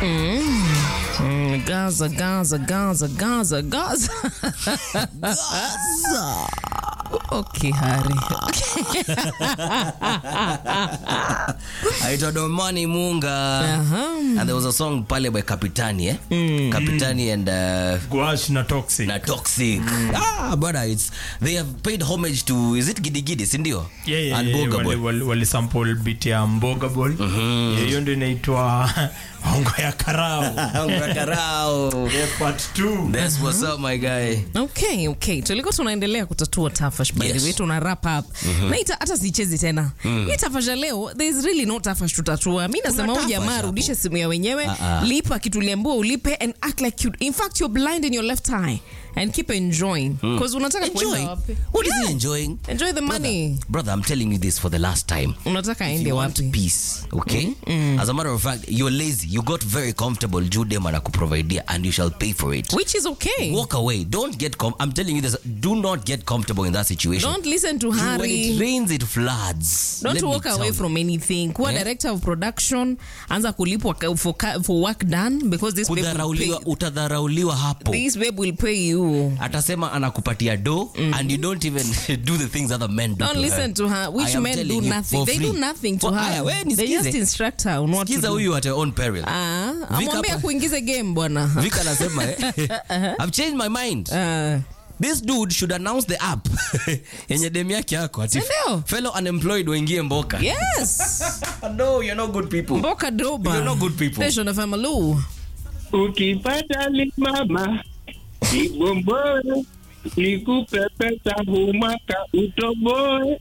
Mm, Gaza, Gaza, Gaza, Gaza, Gaza. Okay, Hari. aitwa Domani Munga Uh-huh. and there was a song pale by Kapitani eh? Kapitani and uh, Gwash na toxic. na Toxic ah brother it's they have paid homage to is it Gidi Gidi si ndio Yeah, yeah, and yeah, Burga wali, Boy wali, wali sample beat ya Mboga Boy. Yeah, Hiyo ndio inaitwa Hongo ya Karao. Karao Yeah, part 2. that's what's up my guy okay okay tulikuwa tunaendelea kutatua tafash by Yes. the way tuna wrap up na ita, hata sichezi tena hii tafash ya leo there is really no tafash tutatua mi nasema huyu tafash jamaa hapo. rudishe simu ya wenyewe Ah, ah. lipa kituliambua ulipe and act like you in fact you're blind in your left eye and keep enjoying because unataka enjoy kuenda wapi what is he Yeah. enjoying enjoy the money brother, brother I'm telling you this for the last time unataka If aende you want wapi peace okay as a matter of fact you're lazy you got very comfortable judem anakuprovidea and you shall pay for it which is okay walk away don't get com- i'm telling you this do not get comfortable in that situation don't listen to when it Harry rains it floods don't Let me walk tell away you. from anything kuwa Yeah. director of production anza kulipwa ka- for, ka- for work done because this babe will Kudharauliwa- pay, utadharauliwa hapo this babe will pay you atasema anakupatia do and you don't even do the things other men do Don't to listen her. to her. Which I am men telling do you, nothing. for They free. do nothing to For- her. Aya, we They nisikize. just instruct her on what to Sikiza do. huyu at her own peril Ah, Vika amwambia hapa- kuingize game bwana. Vika anasema eh, I've changed my mind Ah, this dude should announce the app yenye dem yake yako ati Sindio? fellow unemployed waingie mboka yes. no you're not good people Mboka doba. You're not good people. Nation of Amalu. Ukipata limama igomboe, nikupe pesa humaka utoboe.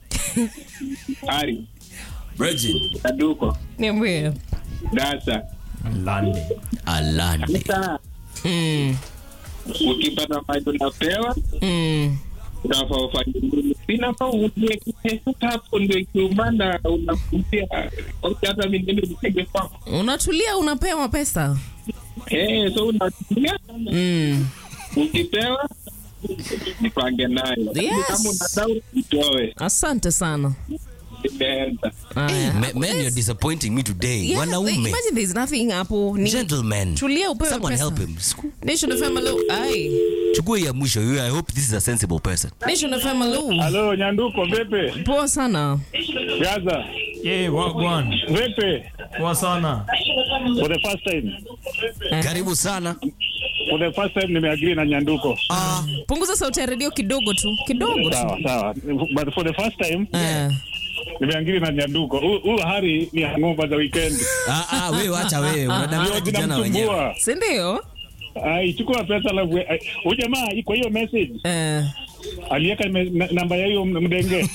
Ari Virgin kaduko Niambie. dasa Landi. alande sasa, Mm. ukipata maji unapewa Mm. unafaa ufanye nini? Sinafaa utie kipesa hapo, ndio ikiumana unakutia Oke, hata mingine nipige kwako Unatulia unapewa pesa. eh, so unatumia Mm. ukipewa nipange nayo, Lakini Yes. kama unadau itoe Asante sana. imeenda Aya. Men, men you're disappointing me today Yeah, wanaume imagine there's nothing hapo. Ni gentlemen tulia upewe someone pesa. help him Siku- Nation of Amalu. Ai. chukua hii ya mwisho hiyo i hope this is a sensible person Nation of Amalu. Halo Nyanduko, vipi? Poa sana. Gaza, Yeah, wagwan. vipi? Poa sana. For the first time, karibu sana for the first time nimeagree na Nyanduko. Ah, Punguza sauti ya redio kidogo tu. Kidogo tu. Sawa sawa, but for the first time Ah. nimeagree na Nyanduko. Hu- Huyu Hari ni hangover za weekend, ah, ah, wewe wacha wewe unadanganya ndio kijana wenyewe zinamsumbua. Si ndio? Ai, chukua pesa alafu ai, huyu jamaa kwa hiyo message Eh. aliweka me- na- namba ya hiyo mdenge.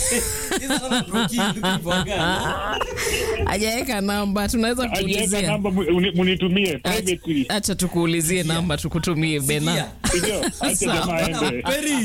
Hajaweka namba, tunaweza Aliweka kuulizia. namba mu- uni- munitumie privately. Acha tukuulizie namba tukutumie bena. Ndio, acha jamaa aende.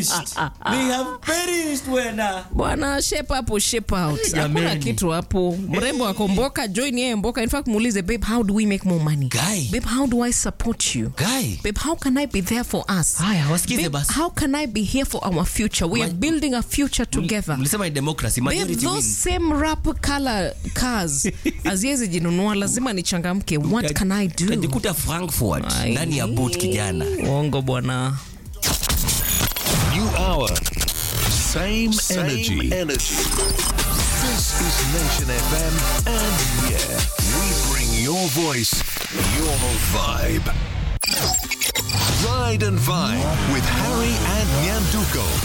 Bwana shape hapo shape out. Hakuna kitu hapo. Mrembo akomboka join yeye mboka. In fact muulize babe how do we make more money? Guy. Babe how do I support you? guy Babe how can I be there for us? haya wasikize Babe, basi how can I be here for our future? We are building a future together. mlisema ni democracy Babe, majority those wins same rap color cars haziwezi jinunua, lazima nichangamke. What can I do? kajikuta frankfurt Ai. ndani ya boot kijana Uongo bwana. New hour. Same, Same energy. energy. This is Nation FM, and yeah, we bring your voice, your vibe. Ride and Vibe with Harry and Nyanduko.